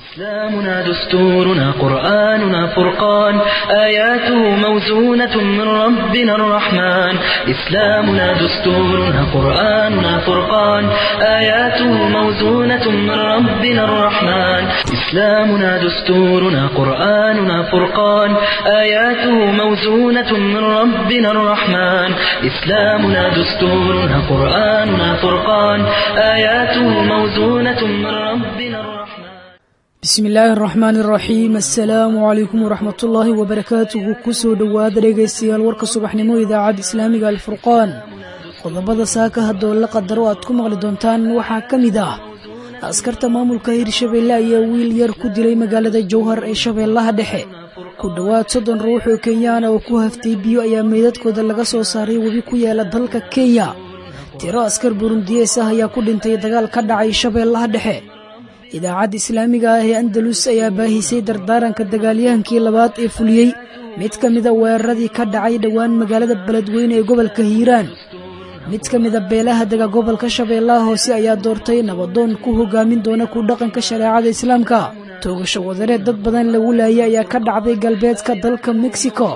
إسلامنا دستورنا قرآننا فرقان آياته موزونة من ربنا الرحمن إسلامنا دستورنا قرآننا فرقان آياته موزونة من ربنا الرحمن إسلامنا دستورنا قرآننا فرقان آياته موزونة من ربنا الرحمن إسلامنا دستورنا قرآننا فرقان آياته موزونة من ربنا الرحمن bismi illaahi araxmaan iraxiim assalaamu calaykum waraxmatullaahi wabarakaatuhu kusoo dhowaada dhegaystayaal warka subaxnimo idaacadda islaamiga alfurqaan qodobada saaka haddoo la qadaro aad ku maqli doontaan waxaa ka mid ah askarta maamulka hirshabeelle ayaa wiil yar ku dilay magaalada jowhar ee shabeellaha dhexe ku dhowaad soddon ruux oo kenyaana oo ku haftay biyo ayaa meydadkooda laga soo saaray webi ku yaala dalka kenya tiro askar burundiyees ah ayaa ku dhintay dagaal ka dhacay shabeellaha dhexe idaacadda islaamiga ah ee andalus ayaa baahisay dardaaranka dagaalyahankii labaad ee fuliyey mid ka mida weeraradii ka dhacay dhowaan magaalada beledweyne ee gobolka hiiraan mid ka mida beelaha dega gobolka shabeellaha hoose ayaa doortay nabadoon ku hogaamin doona ku dhaqanka shareecada islaamka toogasho wadareed dad badan lagu laayay ayaa ka dhacday galbeedka dalka mexico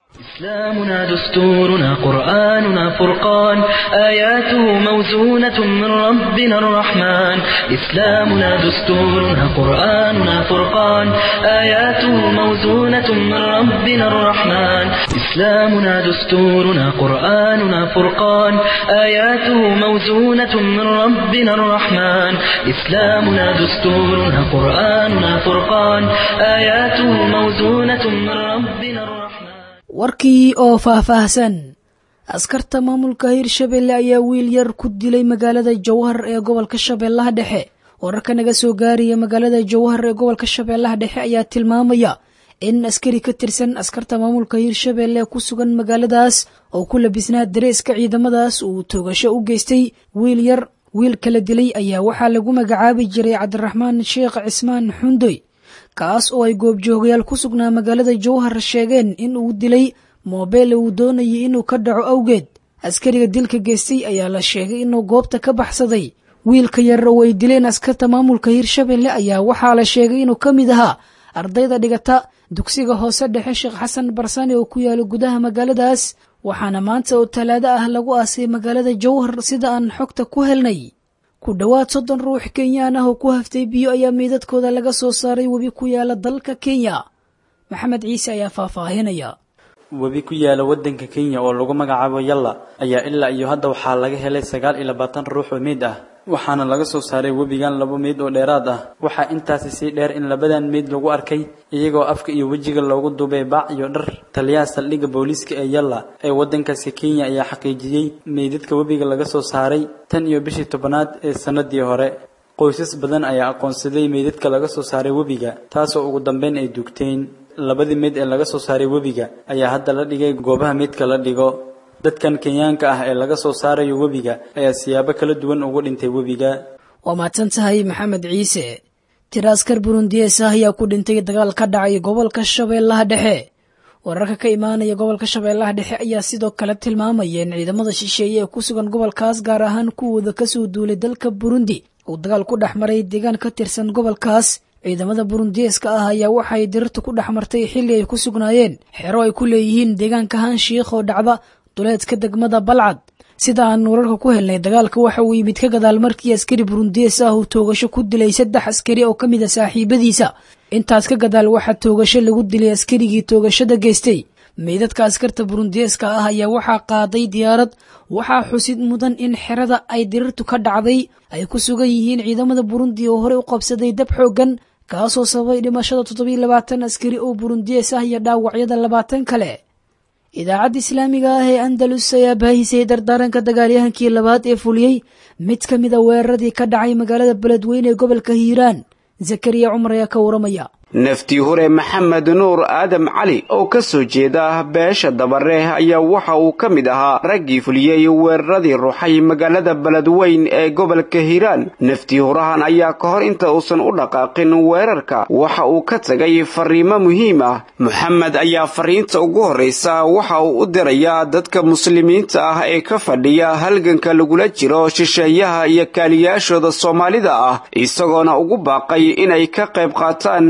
إسلامنا دستورنا قرآننا فرقان آياته موزونة من ربنا الرحمن إسلامنا دستورنا قرآننا فرقان آياته موزونة من ربنا الرحمن إسلامنا دستورنا قرآننا فرقان آياته موزونة من ربنا الرحمن إسلامنا دستورنا قرآننا فرقان آياته موزونة من ربنا الرحمن warkii oo faahfaahsan askarta maamulka hirshabeelle ayaa wiil yar ku dilay magaalada jowhar ee gobolka shabeellaha dhexe wararka naga soo gaaraya magaalada jowhar ee gobolka shabeellaha dhexe ayaa tilmaamaya in askari ka tirsan askarta maamulka hirshabeelle ku sugan magaaladaas oo ku labisnaa dareeska ciidamadaas uu toogasho u geystay wiil yar wiil kala dilay ayaa waxaa lagu magacaabi jiray cabdiraxmaan sheekh cismaan xundoy kaas oo ay goobjoogayaal ku sugnaa magaalada jowhar sheegeen in uu dilay moobeel uu doonayay inuu ka dhaco awgeed askariga dilka geystay ayaa la sheegay inuu goobta ka baxsaday wiilka yar oo ay dileen askarta maamulka hirshabeelle ayaa waxaa la sheegay inuu ka mid ahaa ardayda dhigata dugsiga hoose dhexe sheekh xasan barsane oo ku yaala gudaha magaaladaas waxaana maanta oo talaado ah lagu aasay magaalada jowhar sida aan xogta ku helnay ku dhowaad soddon ruux kenyaan ah oo ku haftay biyo ayaa meydadkooda laga soo saaray webi ku yaala dalka kenya maxamed ciise ayaa faahfaahinaya webi ku yaala waddanka kenya oo lagu magacaabo yalla ayaa ilaa iyo hadda waxaa laga helay sagaal iyo labaatan ruux oo meyd ah waxaana laga soo saaray webigan laba meyd oo dheeraad ah waxaa intaasi sii dheer in labadan meyd lagu arkay iyagoo afka iyo wejiga loogu duubay baac iyo dhar taliyaha saldhigga booliiska ee yalla ee waddankaasi kenya ayaa xaqiijiyey meydadka webiga laga soo saaray tan iyo bishii tobanaad ee sannadii hore qoysas badan ayaa aqoonsaday meydadka laga soo saaray webiga taasoo ugu dambeyn ay duugteen labadii meyd ee laga soo saaray webiga ayaa hadda la dhigay goobaha meydka la dhigo dadkan kenyaanka ah ee laga soo saarayo webiga ayaa siyaabo kala duwan ugu dhintay webiga waa mahadsan tahay maxamed ciise tiro askar burundiyees ah ayaa ku dhintay dagaal ka dhacay gobolka shabeellaha dhexe wararka ka imaanaya gobolka shabeellaha dhexe ayaa sidoo kale tilmaamaya in ciidamada shisheeye ee ku sugan gobolkaas gaar ahaan kuwooda kasoo duulay dalka burundi uu dagaal ku dhex maray deegaan ka tirsan gobolkaas ciidamada burundiyeeska ah ayaa waxay dirirta ku dhex martay xilli ay ku sugnaayeen xero ay ku leeyihiin deegaanka hanshiikh oo dhacda duleedka degmada balcad sida aan wararka ku helnay dagaalka waxa uu yimid ka gadaal markii askari burundiyees ah uu toogasho ku dilay saddex askari oo ka mid a saaxiibadiisa intaas ka gadaal waxaa toogasho lagu dilay askarigii toogashada geystay meydadka askarta burundiyeeska ah ayaa waxaa qaaday diyaarad waxaa xusid mudan in xerada ay dirirtu ka dhacday ay ku sugan yihiin ciidamada burundi oo horey u qabsaday dab xooggan kaasoo sababay dhimashada toddobiy labaatan askari oo burundiyees ah iyo dhaawacyada labaatan kale idaacadda islaamiga ah ee andalus ayaa baahisay dardaaranka dagaalyahankii labaad ee fuliyey mid ka mida weeraradii ka dhacay magaalada beledweyne ee gobolka hiiraan zakariya cumar ayaa ka waramaya naftii hore maxamed nuur aadam cali oo ka soo jeeda beesha dabare ayaa waxa uu ka mid ahaa raggii fuliyey weeraradii ruuxay magaalada beledweyn ee gobolka hiiraan naftii hurahan ayaa ka hor inta uusan u dhaqaaqin weerarka waxa uu ka tagay fariimo muhiim ah moxamed ayaa fariinta ugu horraysa waxa uu u dirayaa dadka muslimiinta ah ee ka fadhiya halganka lagula jiro shisheeyaha iyo kaaliyaashooda soomaalida ah isagoona ugu baaqay inay ka qayb qaataan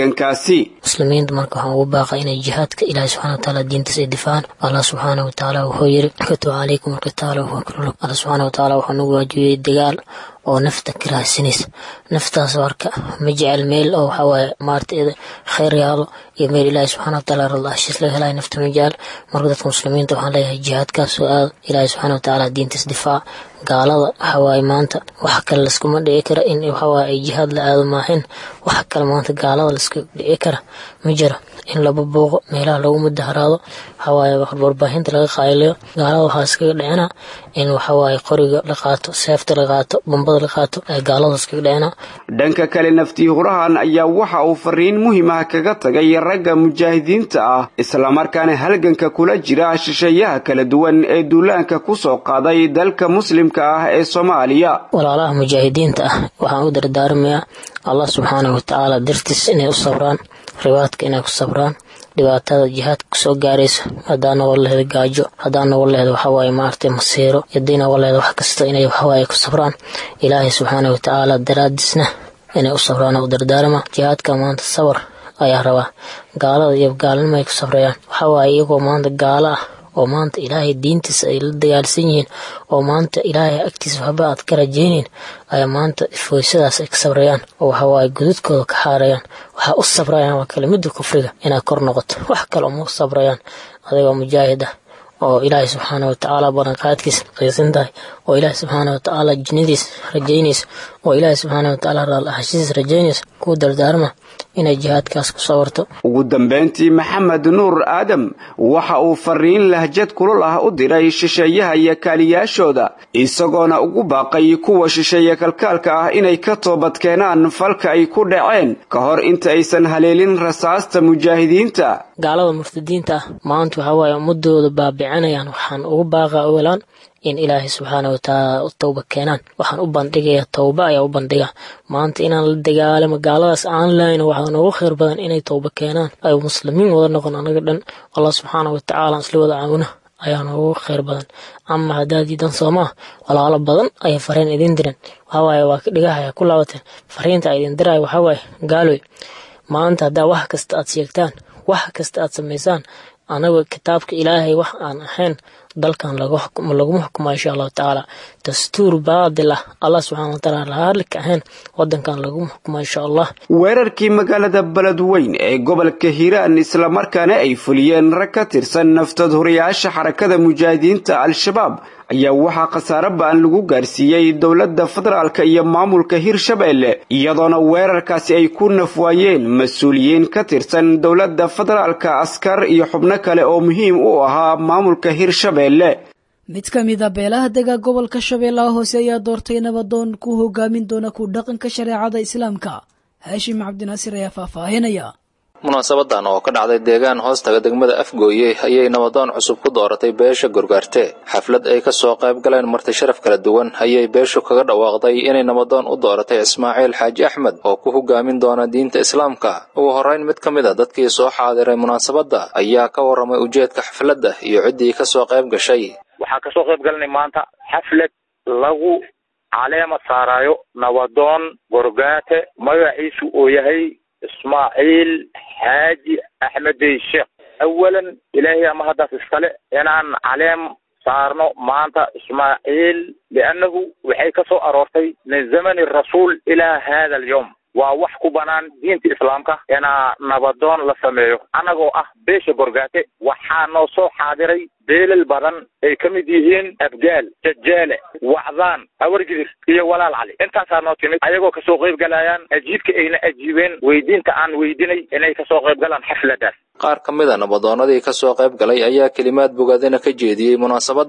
muslimiinta marka waxaan ugu baaqay inay jihaadka ilaahi subxana wataala diintiisa ay difacaan allah subxaana watacaala wuxuu yiri kutub calaykum alqitaala wahuwa kurlug allah subxaana watacaala wuxuu nagu waajibiyey dagaal oo nafta ka raadsanaysa naftaas marka ma jecel meel oo waxawaaye maarta khayr yaalo iyo meel ilaahi subxana wataala rada heshiis laga helayo nafta ma jecel marka dadka muslimiinta waxaan leeyahay jihaadkaas oo aada ilaahi subxana watacaala diintiis difaac gaalada waxawaaye maanta wax kale laskuma dhici kara in waxawaaye ay jihaad la aado maahin wax kale maanta gaalada laska dhici kara ma jira in laba booqo meelaha lagu mudaharaado waxawaaye warbaahinta laga qaaylayo gaalada waxaa iskaga dhicina in waxawaaye qoriga la qaato seefta la qaato bombada la qaato ee gaalada iskaga dhicina dhanka kale naftii hurahan ayaa waxa uu fariin muhiim ah kaga tagay ragga mujaahidiinta ah islamarkaana halganka kula jira shisheeyaha kala duwan ee duulaanka kusoo qaaday dalka muslimka ah ee soomaaliya walaalaha mujaahidiinta ah waxaan u dardaarmayaa allah subxaanahu watacaala dartiis inay u sabraan ribaadka inay ku sabraan dhibaatada jihaadka kusoo gaaraysa hadaa noqon laheed gaajo hadaa noqon laheed waxawaaye maaragtay masiiro hadii noqon laheed wax kasta inay waxawaaye ku sabraan ilaahay subxaana watacaala daraadiisna inay u sabraan u dardaarma jihaadka maanta sabar ayaa rabaa gaalada iyo gaalnimo ay ku sabrayaan waxawaaye iyagoo maanta gaalo ah oo maanta ilaahay diintiisa ay la dagaalsan yihiin oo maanta ilaahay agtiisa waxba aad ka rajaynayn ayaa maanta foysadaas ay ka sabrayaan oo waxawaaye gududkooda ka xaarayaan waxaa u sabrayaan waa kelimada kufriga inaad kor noqoto wax kale uma sabrayaan adigoo mujaahid ah oo ilaahay subxaana watacaala balanqaadkiisa qiisan tahay oo ilaahay subxaana watacaala jinnadiis rajaynaysa oo ilaahay subxaana watacaala raallahashidiis rajaynaysa kuu dardaarma inay jihaadkaas ku sawarto ugu dambayntii maxamed nuur aadam waxa uu fariin lahjad kulul ah u diray shisheeyaha iyo kaaliyaashooda isagoona ugu baaqay kuwa shisheeye kalkaalka ah inay ka toobadkeenaan falka ay ku dhaceen ka hor inta aysan haleelin rasaasta mujaahidiinta gaalada murtadiinta ah maanta waxawaaye ummadooda baabicinayaan waxaan ugu baaqaa ogolaan in ilaahay subxaana watacaala u towba keenaan waxaan u bandhigayaa towba ayaa u bandhiga maanta inaan la dagaalamo gaaladaas aan lahayn waxaa noogu khayr badan inay towba keenaan ay muslimiin wada noqon anaga dhan allah subxaana watacaala isla wada caawina ayaa noogu khayr badan ama haddaad diidan soomaa walaalo badan ayay fariin idin diren waxawaaye waa ka dhigahaya ku laabateen fariinta idin diraya waxawaaye gaaloy maanta haddaa wax kasta aad sheegtaan wax kasta aad samaysaan anaga kitaabka ilaahay wax aan ahayn dalkan laguma xukumo insha allahu tacaala dastuur baadil ah allah subxana wataala raarlika ahayn wadankan laguma xukumo insha allah weerarkii magaalada beledweyn ee gobolka hiiraan islamarkaana ay fuliyeen rag ka tirsan naftad horiyaasha xarakada mujaahidiinta al-shabaab ayaa waxaa khasaare ba-an lagu gaarsiiyey dowladda federaalka iyo maamulka hirshabeelle iyadoona weerarkaasi ay ku nafwaayeen mas-uuliyiin ka tirsan dowladda federaalka askar iyo xubno kale oo muhiim u ahaa maamulka hirshabeelle mid ka mid a beelaha dega gobolka shabeellaha hoose ayaa doortay nabadoon ku hogaamin doona ku dhaqanka shareecada islaamka haashim cabdinaasir ayaa faahfaahinaya munaasabadan oo ka dhacday deegaan hoostaga degmada afgooye ayay nabadoon cusub ku dooratay beesha gorgaarte xaflad ay ka soo qayb galeen marti sharaf kala duwan ayay beeshu kaga dhawaaqday inay nabadoon u dooratay ismaaciil xaaji axmed oo ku hogaamin doona diinta islaamka ugu horrayn mid ka mid a dadkii soo xaadiray munaasabadda ayaa ka warramay ujeedka xafladda iyo ciddii ka soo qayb gashay waxaa kasoo qayb galanay maanta xaflad lagu caleema saarayo nabadoon gorgaate magaciisu uu yahay ismaaciil xaaji axmedey sheekh awalan ilaahay ama haddaas iskale inaan caleem saarno maanta ismaaciil liannahu waxay ka soo aroortay min zamani rasuul ilaa hada alyawm waa wax ku banaan diinta islaamka inaa nabadoon la sameeyo annagoo ah beesha gorgaate waxaa noo soo xaadiray beelal badan ay ka mid yihiin abgaal jajaale wacdaan hawargidir iyo walaal cali intaasaa noo timid ayagoo kasoo qayb galayaan ajiibka ayna ajiibeen weydiinta aan weydinay inay kasoo qayb galaan xafladaas qaar ka mid a nabadoonnadii ka soo qayb galay ayaa kelimaad bogaadina ka jeediyey munaasabadda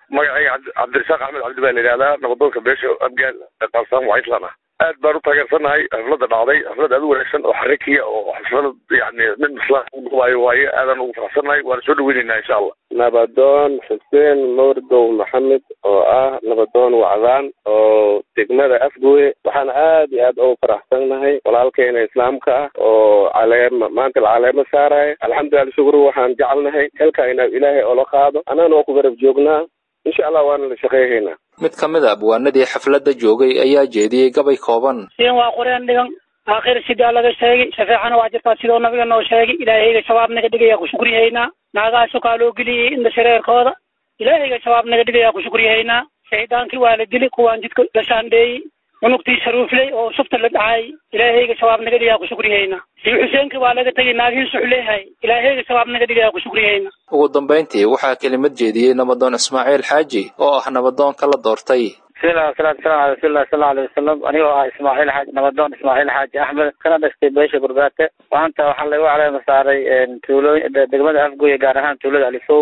magacayga cabdirasaaq axmed cabdi baa la yidhahdaa nabadoonka beesha abgaal qalsaan waislan ah aad baan u taageersannahay xafladda dhacday xaflad aad u wanaagsan oo xarikiya oo xaflad yani nin islaan udhubaayo waaye aadaan ugu faraxsannahay waana soo dhaweyneynaa insha allah nabadoon xuseen mawrdow maxamed oo ah nabadoon wacdaan oo degmada afgooye waxaan aad iyo aad ugu faraxsannahay walaalkeena islaamka ah oo caleema maanta la caleemo saaraya alxamdulilah shukru waxaan jecelnahay xilka inaa ilaahay oola qaado annagana waa ku garab joognaa insha allah waana la shaqeyhaynaa mid ka mid a abwaanadii xafladda joogay ayaa jeediyey gabay kooban siin waa qoreen dhigan aakhir sidaa laga sheegay shafeecana waa jirtaa sidoo nabiga noo sheegay ilaahayga shabaab naga dhigaya ku shukriyahaynaa naagaha sukaa loo geliyey inda shareerkooda ilaahayga shabaab naga dhigaya ku shukriyahaynaa shaydaankii waa la dili kuwaan jidka la shaandheeyey cunugtii sharuufley oo shufta la dhacay ilaahayga shabaab naga dhigayaa ku shukriyahaynaa sii xuseenkii waa laga tegay naagiin suxleehay ilaahayga shabaab naga dhigayaa ku shukriyahaynaa ugu dambayntii waxaa kelimad jeediyey nabadoon ismaaciil xaaji oo ah nabadoonka la doortay bismillahi wasalaatu wasalam ala rasuulillahi sala alay wasalam anigoo ah ismaaciil xaaji nabadoon ismaaciil xaaji axmed kana dhashtay beesha gurbaate maanta waxaa lagu caleema saaray tuulooyin degmada afgoye gaar ahaan tuulada alifow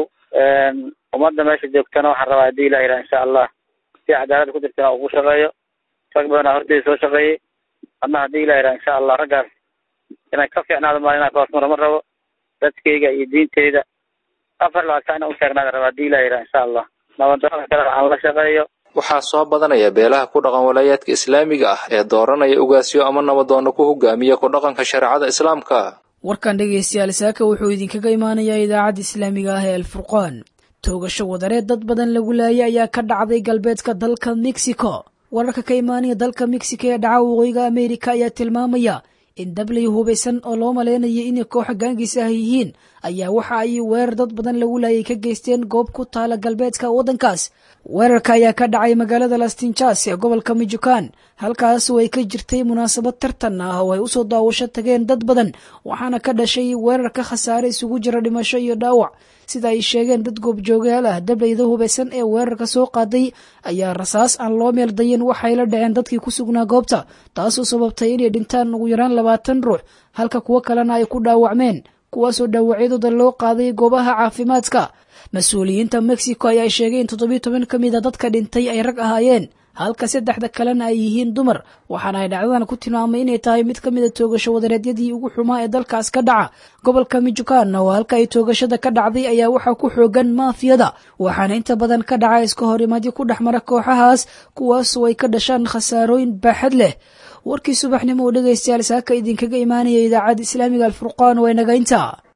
ummadda meesha joogtana waxaan rabaa haddii ilah yidhaha insha allah si cadaalad ku jirta ugu shaqeeyo rag badanaa horteyda soo shaqeeyey adna haddii ilah yidhaha insha allah raggaas inay ka fiicnaado maa inaa kahoosmaro ma rabo dadkayga iyo diinteyda afar labaatan ina u taagnaada raba haddii ilah yidhaha insha allah nabadoonka kale aan la shaqeeyo waxaa soo badanaya beelaha ku dhaqan walaayaadka islaamiga ah ee dooranaya ugaasyo ama nabadoonno ku hogaamiya ku dhaqanka shareecada islaamka warkan dhegaystayaal saaka wuxuu idinkaga imaanayaa idaacadda islaamiga ah ee alfurqaan toogasho wadareed dad badan lagu laayay ayaa ka dhacday galbeedka dalka mexico wararka ka imaanaya dalka mexico ee dhaca waqooyiga ameerika ayaa tilmaamaya in dablay hubaysan oo loo maleynaya inay kooxa gaangiisa ah yihiin ayaa waxa ay weerar dad badan lagu laayay ka geysteen goob ku taala galbeedka waddankaas weerarka ayaa ka dhacay magaalada lastinjas ee gobolka mijukan halkaas oo ay ka jirtay munaasabad tartan ah oo ay usoo daawasho tageen dad badan waxaana ka dhashay weerar ka khasaare isugu jira dhimasho iyo dhaawac sida ay sheegeen dad goobjoogayaal ah dablayda hubaysan ee weerarka soo qaaday ayaa rasaas aan loo meel dayin waxay la dhaceen dadkii ku sugnaa goobta taasoo sababtay inay dhintaan ugu yaraan labaatan ruux halka kuwo kalena ay ku dhaawacmeen kuwaasoo dhaawacyadooda loo qaaday goobaha caafimaadka mas-uuliyiinta mexico ayaa sheegay in toddobiyo toban ka mid a dadka dhintay ay rag ahaayeen halka saddexda kalena ay yihiin dumar waxaana ay dhacdadan ku tilmaamay inay tahay mid ka mid a toogasho wadareedyadii ugu xumaa ee dalkaas ka dhaca gobolka mijukan oo halka ay toogashada ka dhacday ayaa waxaa ku xoogan maafiyada waxaana inta badan ka dhaca iska horimaadyo ku dhex mara kooxahaas kuwaasoo ay ka dhashaan khasaarooyin baaxad leh warkii subaxnimo oo dhegaystayaal saaka idinkaga imaanaya idaacadda islaamiga alfurqaan waa nagaynta